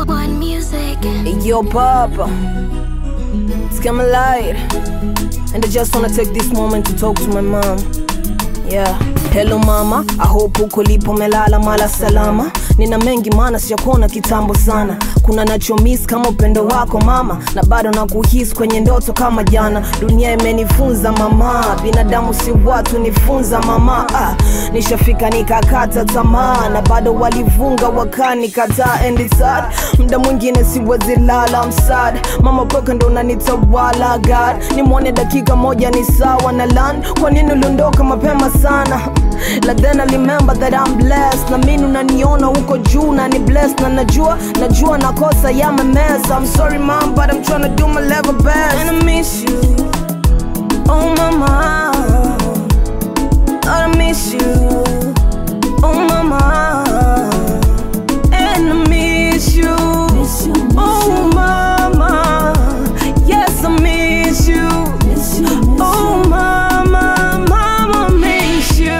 One music. Yo, Papa, it's coming light, and I just wanna take this moment to talk to my mom. Yeah, hello mama, I hope uko lipo melala mala salama. Nina mengi maana sijakuona kitambo sana, kuna nacho miss kama upendo wako mama, na bado nakuhisi kwenye ndoto kama jana. Dunia imenifunza mama, binadamu si watu, nifunza mama. Ah, nishafika nikakata tamaa, na bado walivunga wakanikataa, and it's hard. Mda mwingine siwezi lala msad, mama pweka ndo unanitawala God, nimwone dakika moja ni sawa na land. Kwa nini uliondoka mapema sana? Like then I remember that I'm blessed na mimi unaniona huko juu na ni blessed na najua najua nakosa ya mess I'm sorry mom but I'm trying to do my level best and I miss you oh mama I miss you oh mama and I miss you oh mama yes I miss you oh mama mama miss you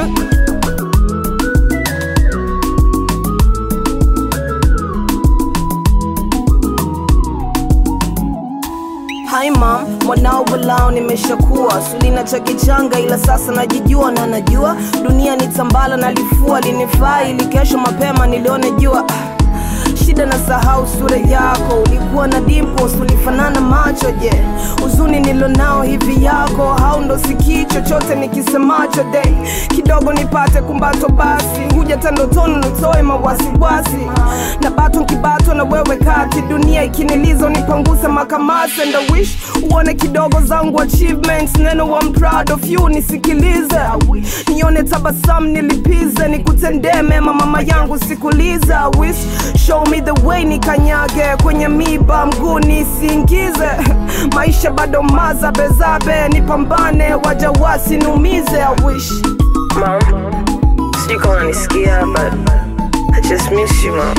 Hi mom, mwanao walao nimeshakuwa sulina cha kichanga, ila sasa najijua na najua dunia ni tambala na lifua linifaa, ili kesho mapema nilione jua. Ah, Shida na sahau sura yako, ulikuwa na dimples, ulifanana macho. Je, huzuni nilonao hivi yako hau ndo sikii chochote nikisemacho? Dei kidogo nipate kumbato, basi huja tandotoni nitoe mawasiwasi na bato nkibato na wewe kati, dunia ikiniliza unipanguse makamasi, and I wish uone kidogo zangu achievements, neno I'm proud of you, nisikilize nione tabasamu nilipize, nikutendee mema mama yangu sikulize, I wish show me the way nikanyage kwenye miba mguu nisiingize, maisha bado mazabezabe, nipambane waja wasiniumize, I wish Mom, sijui kama unanisikia but I just miss you mom.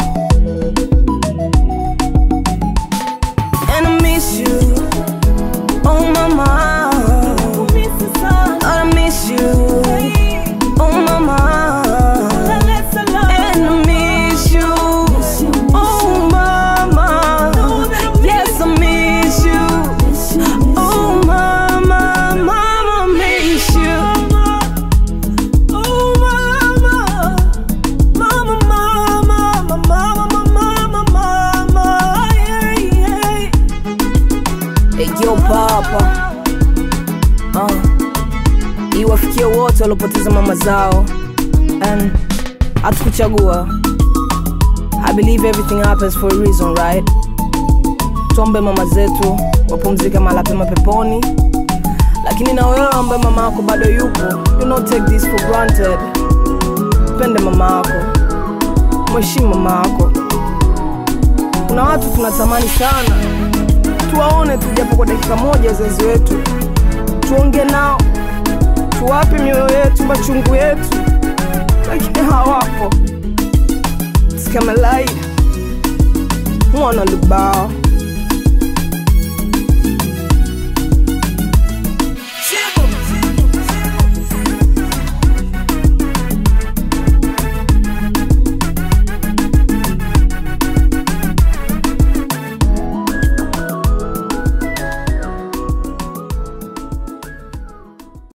And I miss you, oh mama. I miss you, oh mama. And I miss you, oh mama. Yes, I miss you, oh mama, mama miss you. Oh mama, mama, mama, mama, mama, mama, yeah, yeah. Hey, yo papa uh, iwafikie wote waliopoteza mama zao and hatukuchagua i believe everything happens for a reason right tuombe mama zetu wapumzike mala pema peponi lakini na wewe ambaye mama yako bado yupo do not take this for granted pende mama yako mheshimu mama yako kuna watu tunatamani sana tuwaone tu japo kwa dakika moja wazazi wetu tuonge nao tuwape mioyo yetu machungu yetu lakini hawapo It's kama light mwana lubao